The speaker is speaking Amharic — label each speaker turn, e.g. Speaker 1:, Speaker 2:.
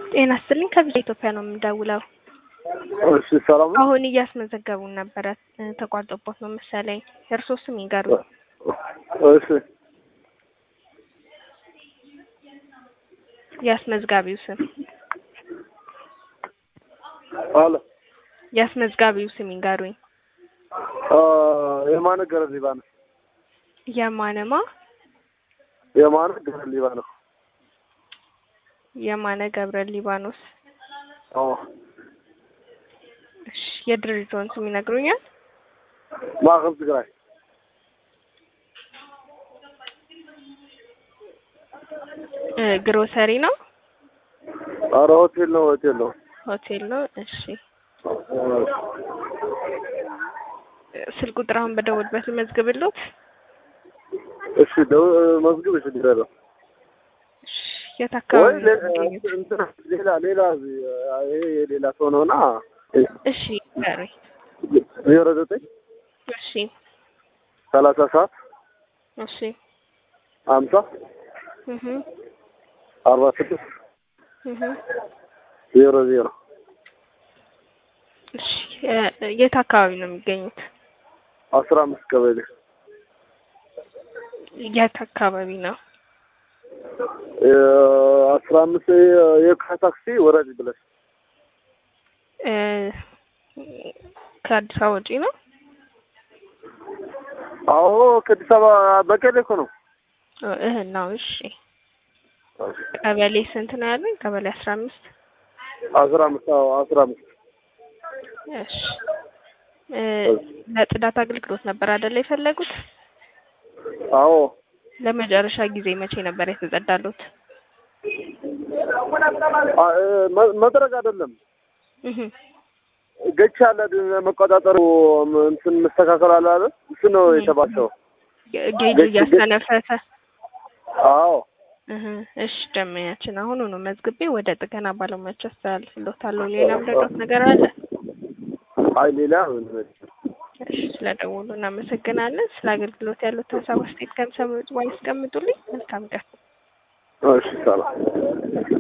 Speaker 1: ጤና ይስጥልኝ ከቪዛ ኢትዮጵያ ነው የምደውለው።
Speaker 2: እሺ ሰላም ነው።
Speaker 1: አሁን እያስመዘገቡን ነበረ እ ተቋርጦቦት ነው መሰለኝ። የእርስዎ ስም ይንገሩ።
Speaker 2: እሺ
Speaker 1: የአስመዝጋቢው ስም
Speaker 2: አለ
Speaker 1: የአስመዝጋቢው ስም ይንገሩኝ።
Speaker 2: አ የማነ ገረ ሊባኖስ
Speaker 1: የማነማ
Speaker 2: የማነ ገረ ሊባኖስ
Speaker 1: የማነ ገብረ ሊባኖስ።
Speaker 2: አዎ
Speaker 1: እሺ የድርጅቶን ስም ይነግሩኛል?
Speaker 2: ማዕከል ትግራይ
Speaker 1: እ ግሮሰሪ ነው
Speaker 2: ኧረ ሆቴል ነው ሆቴል ነው።
Speaker 1: ሆቴል ነው። እሺ ስልክ ቁጥር አሁን በደወልበት ልመዝግብሎት።
Speaker 2: እሺ ደው መዝግብ እሺ ዲረራ
Speaker 1: እሺ የት
Speaker 2: ወይ
Speaker 1: አካባቢ ነው
Speaker 2: ሌ-
Speaker 1: የሚገኙት?
Speaker 2: እንትን ሌላ ሌላ ይሄ የሌላ ሰው ነውና
Speaker 1: እሺ ይንገሩኝ።
Speaker 2: ዜሮ ዘጠኝ
Speaker 1: እሺ
Speaker 2: ሰላሳ ሰባት
Speaker 1: እሺ
Speaker 2: ሀምሳ
Speaker 1: እህ
Speaker 2: አርባ ስድስት
Speaker 1: እህ
Speaker 2: ዜሮ ዜሮ
Speaker 1: እሺ የ- የት አካባቢ ነው የሚገኙት?
Speaker 2: አስራ አምስት ቀበሌ
Speaker 1: የት አካባቢ ነው?
Speaker 2: አስራ አምስት የካ ታክሲ ወረድ ብለሽ
Speaker 1: እ ከአዲስ አበባ ውጪ ነው?
Speaker 2: አዎ ከአዲስ አበባ በቀሌ እኮ ነው።
Speaker 1: እህ ነው። እሺ ቀበሌ ስንት ነው ያለኝ? ቀበሌ አስራ አምስት
Speaker 2: አስራ አምስት አዎ አስራ አምስት
Speaker 1: እሺ እ ለጽዳት አገልግሎት ነበር አይደለ የፈለጉት?
Speaker 2: አዎ
Speaker 1: ለመጨረሻ ጊዜ መቼ ነበር የተጸዳሉት?
Speaker 2: አ- እ መ- መድረግ አይደለም
Speaker 1: እህ
Speaker 2: ገቻ አለ መቆጣጠሩ እንትን መስተካከል አለ አይደል? እሱ ነው የተባለው።
Speaker 1: ጌጅ እያስተነፈሰ
Speaker 2: አዎ
Speaker 1: እህ እሺ ደመኛችን አሁኑኑ መዝግቤ ወደ ጥገና ባለሙያዎች አስተላልፍልዎታለሁ። ሌላ ምረዳት ነገር አለ?
Speaker 2: አይ ሌላ ምን
Speaker 1: እሺ ስለደወሉ እናመሰግናለን። ስለ አገልግሎት ያሉት ሀሳብ አስተያየት ከሚሰሙት በኋላ ያስቀምጡልኝ። መልካም ቀን።
Speaker 2: እሺ ሰላም